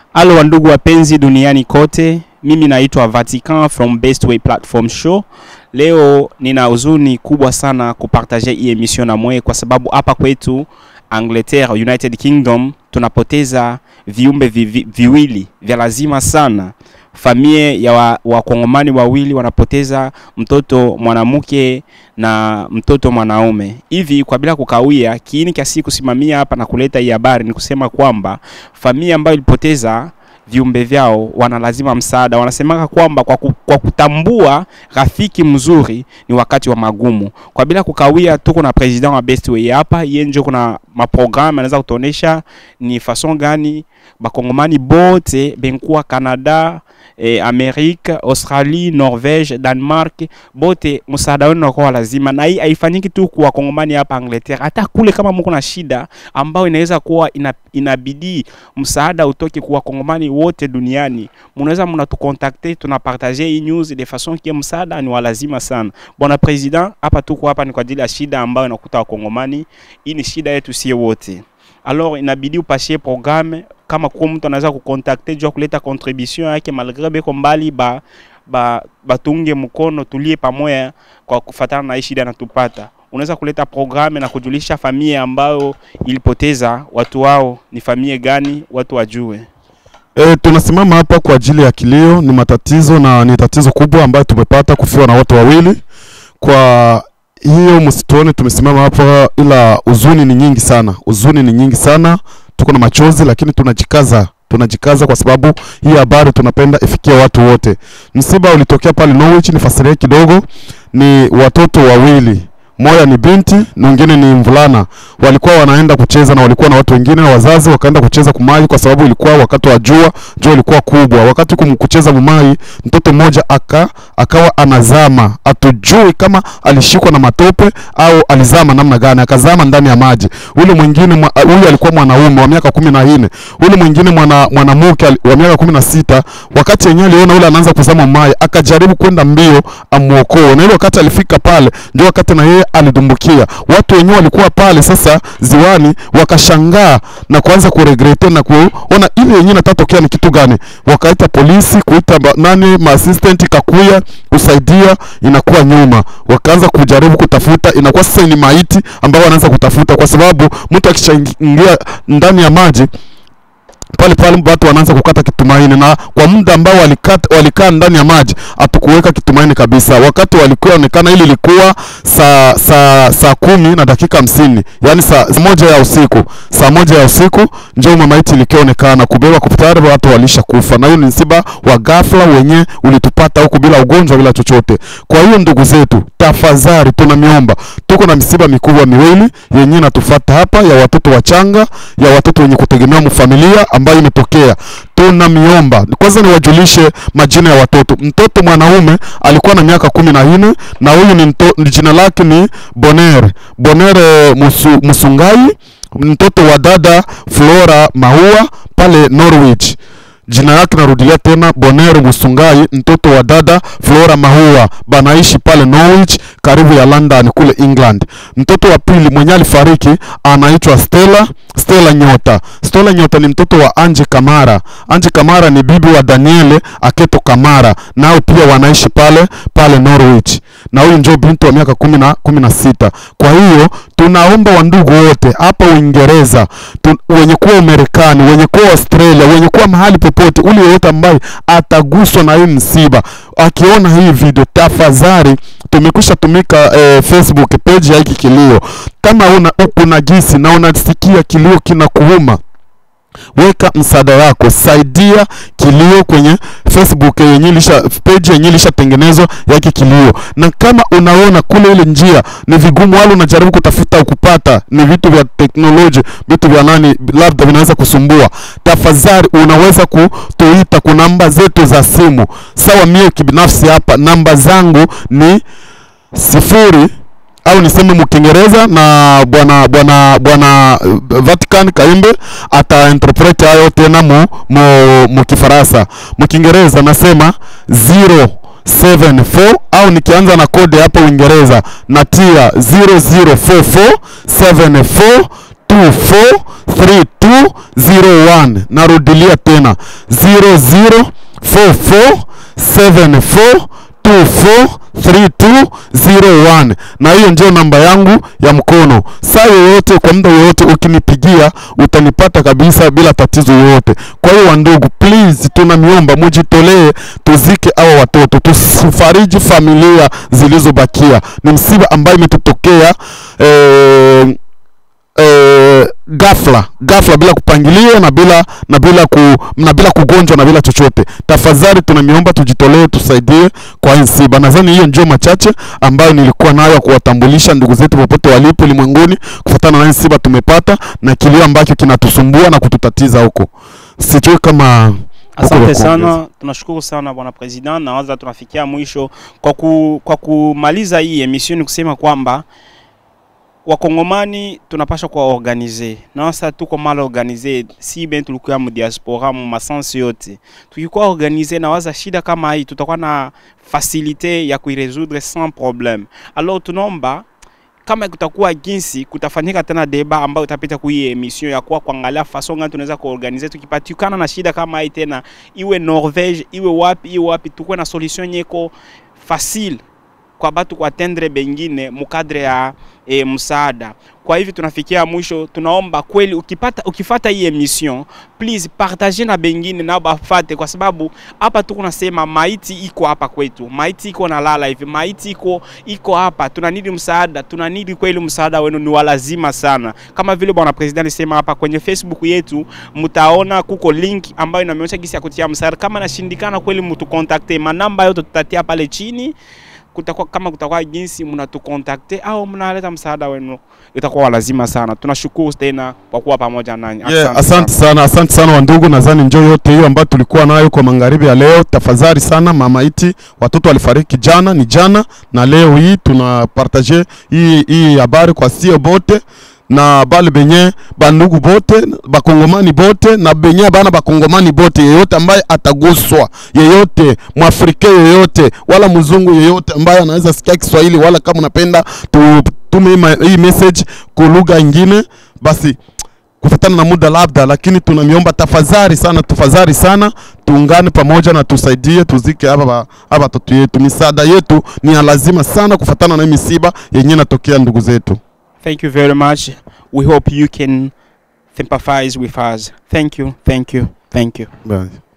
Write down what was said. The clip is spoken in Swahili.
Halo wandugu wapenzi duniani kote, mimi naitwa Vatican from Best Way Platform Show. Leo nina huzuni kubwa sana kupartaje hii emission na mwe, kwa sababu hapa kwetu Angleterre, United Kingdom, tunapoteza viumbe vivi, viwili vya lazima sana. Familia ya wakongomani wa wawili wanapoteza mtoto mwanamke na mtoto mwanaume. Hivi kwa bila kukawia, kiini kiasi kusimamia hapa na kuleta hii habari ni kusema kwamba familia ambayo ilipoteza viumbe vyao wana lazima msaada. Wanasemaka kwamba kwa, ku, kwa kutambua rafiki mzuri ni wakati wa magumu. Kwa bila kukawia, tuko na president wa Best Way hapa, yeye ndio kuna maprogramu anaweza kutuonesha ni fason gani bakongomani bote benkuwa Canada eh, Amerika, Australie, Norvege, Denmark bote msaada wenu unakuwa lazima, na hii haifanyiki tu kwa wakongomani hapa Angleterre, hata kule kama mko na shida ambayo inaweza kuwa ina, inabidi msaada utoke kwa wakongomani wote duniani, mnaweza mnatukontakte, tunapartage hii news de façon que msaada ni wa lazima sana. Bwana president, hapa tuko hapa ni kwa ajili ya shida ambayo inakuta wakongomani. Hii ni shida yetu sie wote, alors inabidi upashie programme kama kwa mtu anaweza kukontakte juu ya kuleta contribution yake malgré beko mbali ba ba batunge mkono, tulie pamoja kwa kufatana na hii shida natupata. Unaweza kuleta programme na kujulisha familia ambayo ilipoteza watu wao ni familia gani, watu wajue. E, tunasimama hapa kwa ajili ya kilio. Ni matatizo na ni tatizo kubwa ambayo tumepata kufiwa na watu wawili. Kwa hiyo msituone tumesimama hapa, ila huzuni ni nyingi sana, huzuni ni nyingi sana, tuko na machozi, lakini tunajikaza tunajikaza kwa sababu hii habari tunapenda ifikie watu wote. Msiba ulitokea pale Norwich, nifasirie kidogo. Ni watoto wawili moja ni binti na mwingine ni mvulana. Walikuwa wanaenda kucheza na walikuwa na watu wengine na wazazi, wakaenda kucheza kumaji, kwa sababu ilikuwa wakati wa jua, jua ilikuwa kubwa. Wakati kum kucheza mumai, mtoto mmoja aka akawa anazama, atujui kama alishikwa na matope au alizama namna gani, akazama ndani ya maji. Ule mwingine huyu alikuwa mwanaume wa miaka kumi na nne, ule mwingine mwana mwanamke wa miaka kumi na sita. Wakati yenyewe aliona ule anaanza kuzama mumai, akajaribu kwenda mbio amuokoe, na ile wakati alifika pale, ndio wakati na yeye alidumbukia. Watu wenyewe walikuwa pale sasa ziwani, wakashangaa na kuanza kuregrete na kuona ile yenyewe natatokea ni kitu gani. Wakaita polisi, kuita nani ma assistant kakuya kusaidia, inakuwa nyuma. Wakaanza kujaribu kutafuta, inakuwa sasa ni maiti ambao wanaanza kutafuta, kwa sababu mtu akishaingia ndani ya maji pale pale watu wanaanza kukata kitumaini, na kwa muda ambao walikata walikaa ndani ya maji hatukuweka kitumaini kabisa. Wakati walikuwa onekana, ili ilikuwa saa saa saa kumi na dakika hamsini yani saa moja ya usiku, saa moja ya usiku ndio mamaiti ilikionekana kubeba kupitara, watu walisha kufa, na hiyo ni msiba wa ghafla wenye ulitupata huku bila ugonjwa bila chochote. Kwa hiyo ndugu zetu, tafadhali tunamiomba, tuko na misiba mikubwa miwili yenye natufuata hapa, ya watoto wachanga, ya watoto wenye kutegemea mfamilia ambayo imetokea. Tunamiomba kwanza niwajulishe majina ya watoto. Mtoto mwanaume alikuwa na miaka kumi na nne na huyu ni jina lake ni Boner Boner musu, Musungai, mtoto wa dada Flora Maua pale Norwich jina yake narudilia tena, Boner Musungai, mtoto wa dada Flora Mahua, banaishi pale Norwich karibu ya London kule England. Mtoto wa pili mwenye alifariki anaitwa Stella Stella Nyota. Stella Nyota ni mtoto wa Anje Kamara. Anje Kamara ni bibi wa Daniele Aketo Kamara, nao pia wanaishi pale pale Norwich, na huyu ndio binti wa miaka kumi na kumi na sita. Kwa hiyo tunaomba wandugu wote hapa Uingereza, wenye kuwa Umarekani, wenye kuwa Australia, wenye kuwa mahali popote, ule yeyote ambaye ataguswa na hii msiba, akiona hii video, tafadhali tumekwisha tumika eh, Facebook page ya hiki kilio. Kama una kuna gisi na unasikia kilio kinakuuma weka msaada wako, saidia kilio kwenye Facebook yenye lisha page yenye ilishatengenezwa yake kilio. Na kama unaona kule ile njia ni vigumu, wala unajaribu kutafuta ukupata, ni vitu vya teknolojia, vitu vya nani, labda vinaweza kusumbua, tafadhali unaweza kutuita kwa namba zetu za simu. Sawa, mie kibinafsi hapa namba zangu ni sifuri au niseme mkiingereza na bwana bwana bwana Vatican Kaimbe ata interpret hayo tena mu mu, mu Kifaransa. Mkiingereza nasema 074 au nikianza na kode hapa Uingereza natia 004474 00443201 narudilia tena 004474243201 na hiyo ndio namba yangu ya mkono saa yoyote kwa muda yoyote ukinipigia utanipata kabisa bila tatizo yoyote kwa hiyo wandugu please tunamiomba mujitolee tuzike awa watoto tusifariji familia zilizobakia ni msiba ambayo imetutokea eh, eh, ghafla ghafla bila kupangilia na bila na bila ku, na bila kugonjwa na bila chochote tafadhali tunamiomba tujitolee tusaidie kwa hii msiba nadhani hiyo ndio machache ambayo nilikuwa nayo ya kuwatambulisha ndugu zetu popote walipo ulimwenguni kufuatana na hii msiba tumepata na kilio ambacho kinatusumbua na kututatiza huko sijui kama Asante Huko sana, tunashukuru sana bwana president. Nawaza tunafikia mwisho kwa, ku, kwa kumaliza hii emission ni kusema kwamba wakongomani tunapasha kuwa organize na sasa tuko mal organize, si ben tulikuwa mu diaspora mu masansi yote, tukikuwa organize na waza shida kama hii tutakuwa na facilite ya kuiresoudre sans problème. Alors tunaomba kama kutakuwa jinsi kutafanyika tena deba ambayo itapita kwa hii emission ya kuwa kuangalia façon gani tunaweza kuorganize tukipatikana na shida kama hii tena, iwe Norvege iwe wapi iwe wapi, tukuwe na solution nyeko facile kwa batu kuatendre bengine mukadre ya e, msaada. Kwa hivi tunafikia mwisho, tunaomba kweli, ukipata ukifata hii emission please partage na bengine nao bafate, kwa sababu hapa tuko nasema maiti iko hapa kwetu, maiti iko na lala hivi, maiti iko iko hapa, tunanidi msaada, tunanidi kweli msaada wenu, ni walazima sana. Kama vile bwana president alisema hapa kwenye Facebook yetu, mtaona kuko link ambayo inaonyesha gisi ya kutia msaada. Kama nashindikana kweli, mtukontakte, manamba yote tutatia pale chini kutakuwa kama kutakuwa jinsi mnatukontakte au mnaleta msaada wenu, itakuwa lazima sana. Tunashukuru tena kwa kuwa pamoja nanyi. Yeah, asante sana, asante sana wandugu. Nadhani njoo yote hiyo ambayo tulikuwa nayo kwa magharibi ya leo. Tafadhali sana, mama iti watoto walifariki jana, ni jana na leo hii tuna partage hii hii habari kwa sio bote na bale benye bandugu bote bakongomani bote na benye bana bakongomani bote, yeyote ambaye ataguswa, yeyote mwafrika yeyote wala mzungu yeyote ambaye anaweza sikia Kiswahili wala kama unapenda tutume hii ma- hii message kwa lugha ingine, basi kufatana na muda labda, lakini tunamiomba tafadhali sana, tafadhali sana, tuungane pamoja na tusaidie, tuzike hapa ba- hapa watoto yetu. Misaada yetu ni ya lazima sana kufatana na hii misiba yenyewe inatokea ndugu zetu. Thank you very much. We hope you can sympathize with us. Thank you, thank you, thank you. Bye.